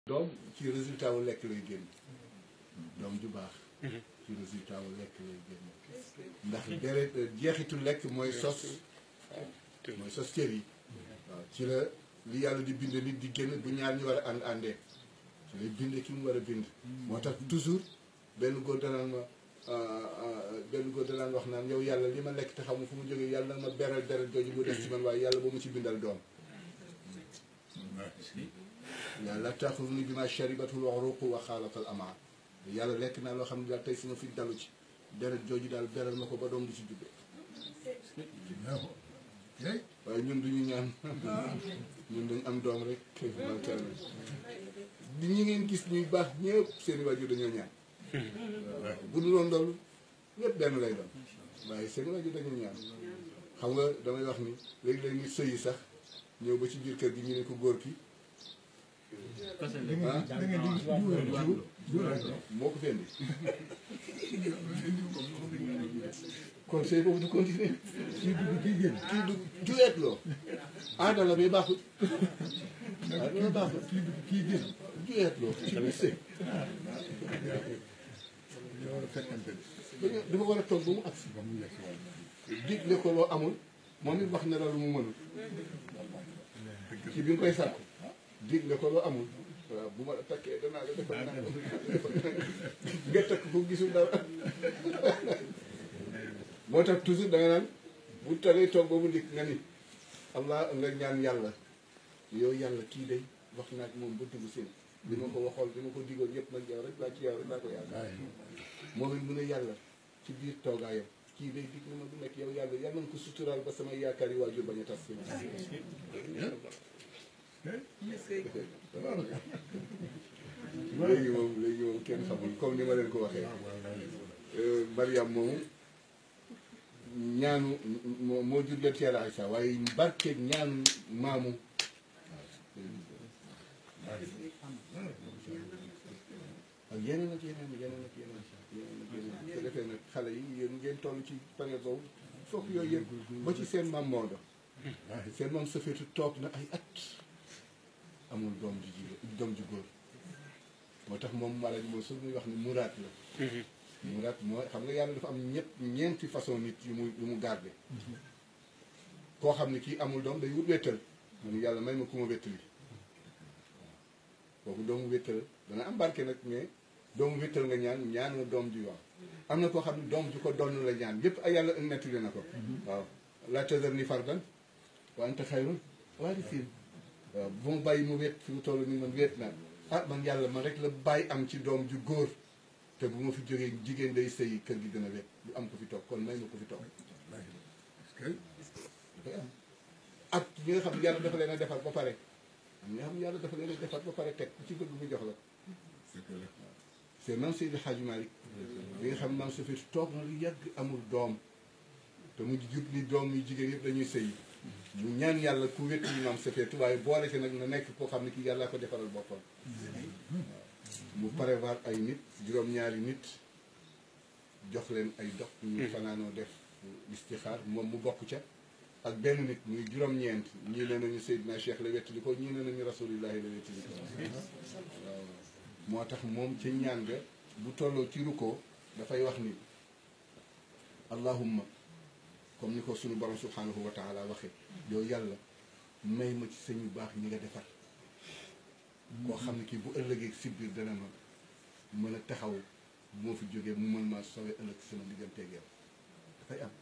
doom ci résultat wu lekk lay génn doom ju baax ci résultat wu lekk lay génn ndax deret jeexitu lekk mooy sos mooy sos cër yi waaw ci la li yàlla di bind nit di génn bu ñaar ñu war a ànd àndee ci lay bind ki mu war a bind moo tax toujours benn góor danaan ma benn góor danaan wax naan yow yàlla li ma lekk te xamu fu mu jógee yàlla na ma beral deret jooju bu des ci man waaye yàlla ba mu ci bindal doom yàlla taxul ni bi ma sharibatul uruq wa xaalatal ama yàlla lekk naa loo xam ne daal tey suma fi dalu ci deret jooju daal beral ma ko ba doom di ci judde waaye ñun duñu ñaan ñun dañ am doom rek mantel di ñi ngeen gis ñuy baax ñëpp seeni waajur dañoo ñaan bu dul woon loolu ñëpp benn lay doon waaye seeni waajur dañoo ñaan xam nga damay wax ni léegi-léeg nit sëyi sax ñëw ba ci biir kër gi ñu ne ko góor ki moo ko fendi kon sëy boobu du continuer kii dugg kii génn kii du juweet loo aada la mais baaxul aada la baaxul kii dugg kii génn juweet loo ci biir sëy dañu dafa war a toog ba mu agsi digle ko loo amul moom it wax na la lu mu mënul ci bi nga koy sàkku digle ko loo amul waaw bu ma la takkee danaa la defal naa nga takk ko gisul dara moo tax toujours da nga naan bu tawee toog ba mu dikk nga ni allah nga ñaan yàlla yow yàlla kii day wax naa ak moom ba dugg seen li ma ko waxoon li ma ko digoon yëpp nag yow rek laa ci yow rek laa ko yaakaar moom it mu ne yàlla ci biir toogaayam kii day dig na ma du nekk yow yàlla yàlla na ko suturaal ba samay yaakaar yi waajur bañ a tas léegi moom léegi moom kenn xamul comme ni ma leen ko waxee Mariam moomu ñaanu moo moo jur leen teel a Aysa waaye barkeeg ñaanu maamu ak yeneen ak yeneen yeneen ak yeneen yeneen ak yeneen su defee nag xale yi yéen ngeen toll ci période boobu foog yooyu yëpp ba ci seen maam Maodo seen maam Safeetu toog na ay at amul doom ju jigéen doom ju góor moo tax moom mala ji moom su muy wax ni muraat la muraat moo xam nga yàlla dafa am ñett ñeenti façon nit yu mu yu mu garde koo xam ne kii amul doom day wut wéttal mu ni yàlla may ma ku ma wéttali kooku doomu wéttal dana am barke nag mais doomu wéttal nga ñaan ñaan nga doom ju waaw am na koo xam ne doom ju ko donn la ñaan yépp ay yàlla nettali na ko waaw la tazar ni fardan wa anta xayrul waarisiin waaw bu ma bàyyi mu wét fi mu toll nii man wét naa ah man yàlla man rek la bàyyi am ci doom ju góor te bu ma fi jógee jigéen day sëyi kër gi dina wét du am ko fi toog kon may ma ko fi toog dafay am ak ñi nga xam ne yàlla dafa leen a defar ba pare am ñi nga xam ne yàlla dafa leen a defar ba pare teg ku ci bëgg mu jox la c'est même Seydi Hadji Malick bi nga xam ne maam sa fi toog na lu yàgg amul doom te mu jub ni doom yu jigéen yëpp dañuy sëyi mu ñaan yàlla ku wétt yi maam sa feetu waaye boole ci nag na nekk koo xam ne kii yàlla ko defaral boppam mu prévoir ay nit juróom-ñaari nit jox leen ay dox ñu fanaanoo def istixaar moom mu bokk ca ak benn nit muy juróom-ñeent ñii ne nañu Seydina Cheikh la wettali ko ñii ne nañu rasulillahi la wettali ko waaw moo tax moom ca ñaan nga bu tolloo ci rukkoo dafay wax ni allahumma comme ni ko suñu borom subhanahu wa taala waxee yow yàlla may ma ci sëñ yu baax ñi nga defar koo xam ne kii bu ëllëgee si biir dana ma mën a taxaw bu ma fi jógee mu mën maa sowe ëllëg sama digganteeg yow dafay am